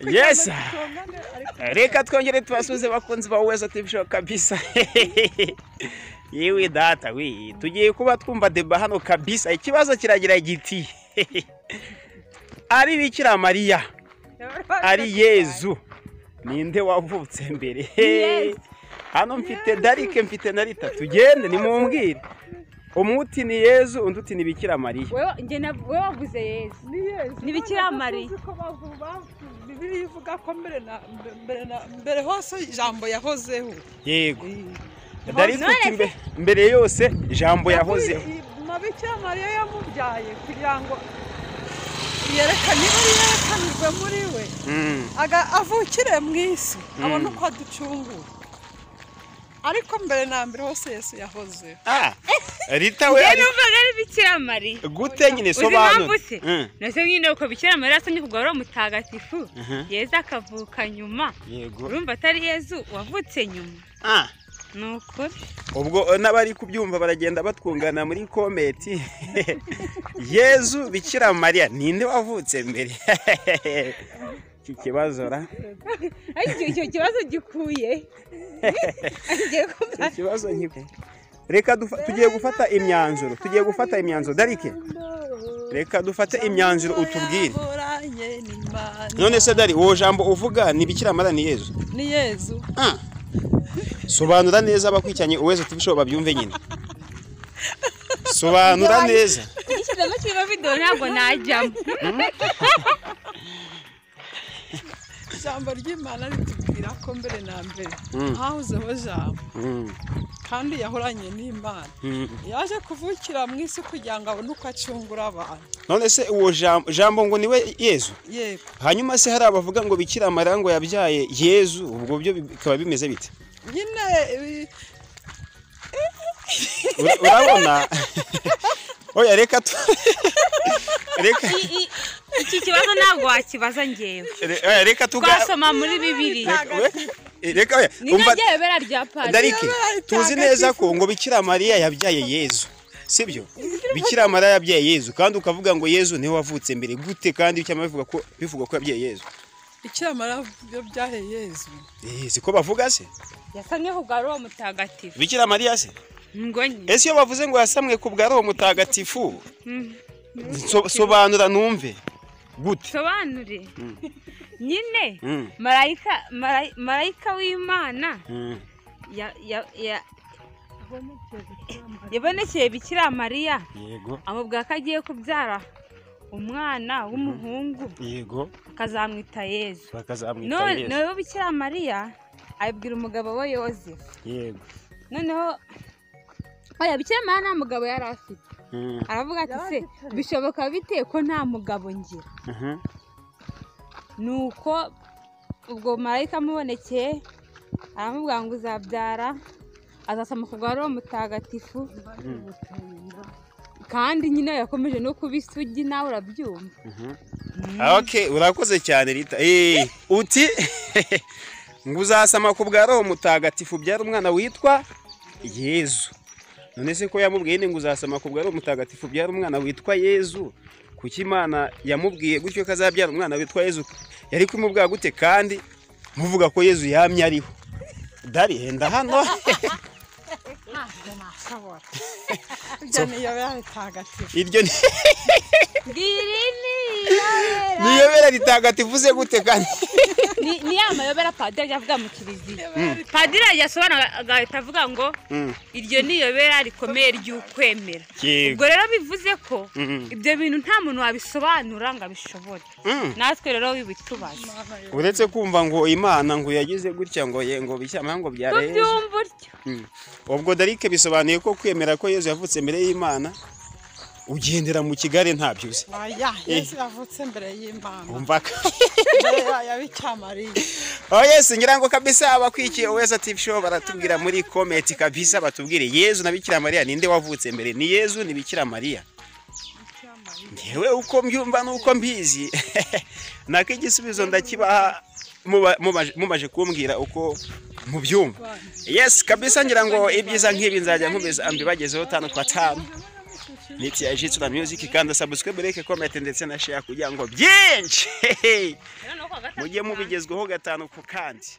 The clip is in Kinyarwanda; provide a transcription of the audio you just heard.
Yes. tungane ariko reka twongere tubasuze bakunzi bawe wese atibishoboka kabisa yewe data we tugiye kuba twumva deba hano kabisa ikibazo kiragira giti ari bikira mariya ari yezu ninde wavutse mbere Yezu. hano mfite darike mfite na rita tugende nimumbwire umwe uti ni yezu undi uti ni bikira mariya Wewe njye na- wewe wavuze yesu ni yesu Ni Bikira Mariya. Urabona ko tuzi ko bavu- bavu- bibiliya ivuga ko mbere na mbere na mbere hose ijambo yahozeho yego darike None uti se- mbe- mbere yose ijambo yahozeho mabikira mariya yamubyaye kugira ngo yerekane yari yerekanirwe muri we Mm, aga avukire mu isi Mm. abone uko aducungura ariko mbere na mbere hose yesu yahozeho ah, rita we ari numvaga ari bikira mariya gute nyine uzi impamvu sobanura se Mm, nase nyine uko bikira mariya asomye kugarura umutagatifu Mhm. yezu akavuka nyuma yego urumva atari yezu wavutse nyuma Ah, ni ukuri ubwo eh, n'abari kubyumva baragenda batwungana muri kometi yezu bikira mariya ninde wavutse mbere iki kibazo ra ariko icyo kibazo gikuye agiye kuba iki kibazo nk'ibi reka dufa- tugiye gufata imyanzuro tugiye gufata imyanzuro darike reka dufate imyanzuro utubwire Yaburanye n'Imana. none se dari uwo jambo uvuga ni bikira mariya ni yezu ni yezu Ah. sobanura neza abakurikiranye uwese tubishobo babyumve nyine sobanura neza igishyizemo kirimo videwo ntabwo najyamo ijambo ry'imana ritubwira ko mbere na mbere Mm. hahozeho jambo Mm, kandi yahoranye n'imana mm. yaje kuvukira mu isi kugira ngo abone uko acungura abantu none se uwo jam- jambo ngo niwe yezu yego hanyuma se hari abavuga ngo bikira mariya ngo yabyaye yezu ubwo byo bikaba bimeze bite nyine ibi- Ura- urabona oya reka tu reka iki kibazo ntabwo wakibaza ngewe re- oya, reka tuga twasoma muri bibiriya reka we- reka oya, ni umva- nka ryebera rya pari Darike, Yabaye tuzi neza ko ngo bikira mariya yabyaye yezu sibyo bikira mariya yabyaye yezu kandi ukavuga ngo yezu niwe wavutse mbere gute kandi icyama bivuga ko bivuga ko yabyaye yezu ikiramara byahe yezu Eh, siko bavuga se yasamye kugarura umutagatifu bikira mariya se ngo nyine ese iyo bavuze ngo yasamwe ku bwa roho mutagatifu so- sobanura numve gute sobanure nyine Mm. marayika marayi- marayika w'imana Mm, ya- ya- ya- yabonekeye bikira mariya yego amubwira ko agiye kubyara umwana w'umuhungu yego akazamwita yezu bakazamwita None- yezu noneho bikira mariya abibwira umugabo we yozefu yego noneho oya bikira mariya nta mugabo yari afite Mm, aravuga ati se bishoboka bite ko nta mugabo ngira mhm. nuko ubwo marayika amubonekeye aramubwira ngo uzabyara azasoma ku bwa roho mutagatifu kandi nyine yakomeje no kuba isugi nawe urabyumva ok urakoze cyane rita Eh, uti ngo uzasama ku bwa roho mutagatifu byari umwana witwa yezu none se ko yamubwiye ni ngo uzasama ku bwa roho mutagatifu byari umwana witwa yezu kuki imana yamubwiye gutyo ko azabyara umwana witwa yezu yari kumubwira gute kandi muvuga ko yezu yamye ariho dari henda hano ibyo ni yabaye tagatifu iryo ni ngirini niyo bera ritagatifu se gute kandi ni ya mayobera padiri ajya avuga mu kiliziya padiri ajya asobanura agahita avuga ngo Mm, iryo ni iyobera rikomeye ry'ukwemera yego ubwo rero bivuze ko Mhm. ibyo bintu nta muntu wabisobanura ngo abishobore Mm. natwe rero wibitubaza uretse kumva ngo imana ngo yagize gutya ngo ye ngo bishyama ngo byare yezu tubyumva utyo Mm. ubwo darike bisobanuye ko kwemera ko yezu yavutse imbere y'imana ugendera mu kigare nta byuze oya yezu yavutse mbere y'imana umva ka mbere ya bikira oh yesu ngira ngo kabisa abakwikiye wese ati show baratubwira muri komenti kabisa batubwire yezu na bikira mariya ninde wavutse mbere ni yezu ni bikira mariya ngewe uko mbyumva nuko mbizi nako igisubizo ndakibaha muba- mubaje- mumaje kumbwira uko mubyumva yes kabisa ngira ngo ibyiza nk'ibi nzajya nkomeza mbibagezeho tanu kwa tanu niti ya jitsu na music kanda subscribe like comment ndetse na share kugira ngo byinshi rero no kuwa gatatu mujye mubigezweho gatanu ku kandi